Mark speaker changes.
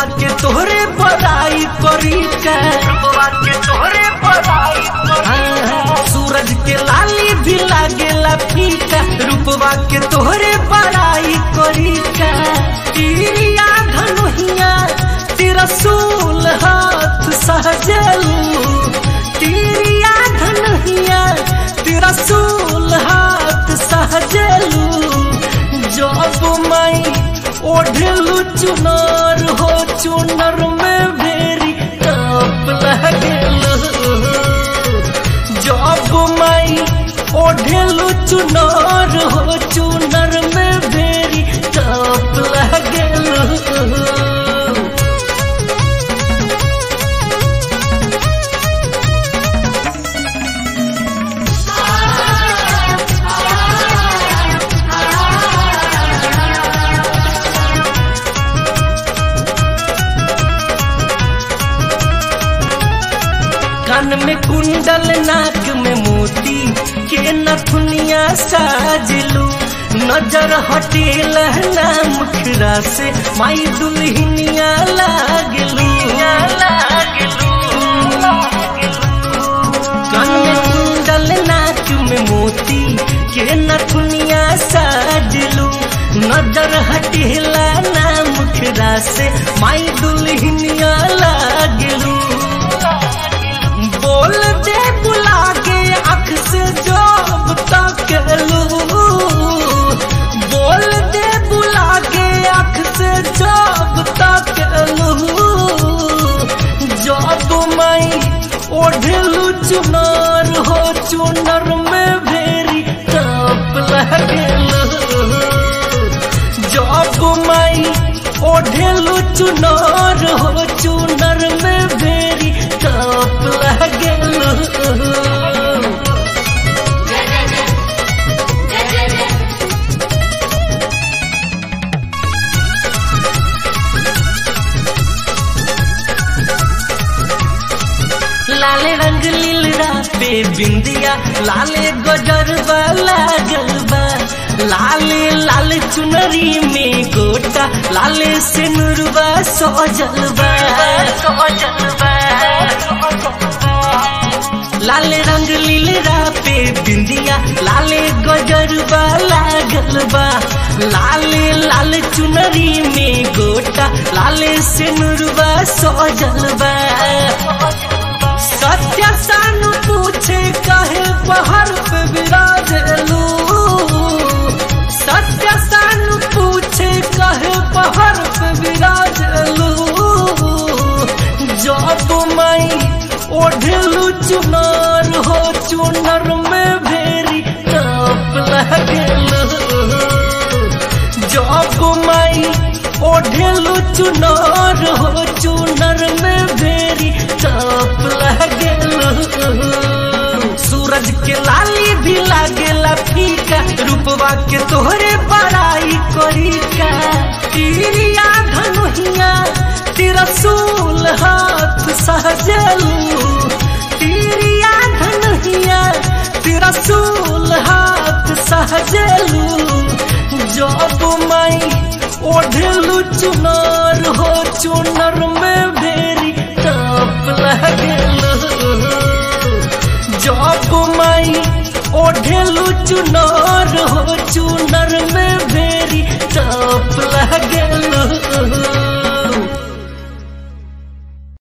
Speaker 1: के तोहरे बड़ाई करी का
Speaker 2: रूपवा के तोहरे बड़ाई
Speaker 1: हाँ, सूरज के लाली भी लागेला फीका रूपवा के तोहरे बड़ाई करी का तिरिया धनुहिया तिरसूल हाथ सहजलू तिरिया धनुहिया तिरसूल हाथ सहजलू जब मई ओढ़लू चुनर हो चुनर में भेरी काप लगलू जब मई ओढ़लू चुनर हो चुनर में भेरी काप लगलू कान में कुंडल नाक में मोती के नथुनिया साजलू नजर हटेल ना मुखरा से माई दुल्हनिया लागलू कान में कुंडल नाक में मोती के नथुनिया साजलू नजर हटेला ना मुखरा से माई दुल्हनिया लागलू बोल दे बुला के अख से जब तक लू बोल दे बुला के अख से जब तक लू जब मैं ओढ़लू चुनर हो चुनर में भेरी काप लगलू जब मैं ओढ़लू चुनर हो चुनर में भेरी काप लगलू लाले रंग लीलरा पे बिंदिया लाले गजरबा लागल बा लाले लाल चुनरी में गोटा लाले सिनुरबा सजल बा लाले रंग लीलरा पे बिंदिया लाले गजरबा लागल बा लाले लाल चुनरी में गोटा लाले सिनुरबा सजल बा सत्य सानु पूछे कहे पहाड़ पे विराजलू सत्य सानु पूछे कहे पहाड़ पे विराजलू जब मैं ओढ़लू चुनर हो चुनर में भेरी काप लगलू जब मैं ओढ़लू चुनर हो चुनर में भेरी काप लगलू सूरज के लाली भी लागेला फीका रूपवा के तोहरे बड़ाई करी का तिरिया धनुहिया तिरसूल हाथ सहजलू तिरिया धनुहिया तिरसूल हाथ सहजलू जब मैं ओढ़लू चुनर हो चुनर में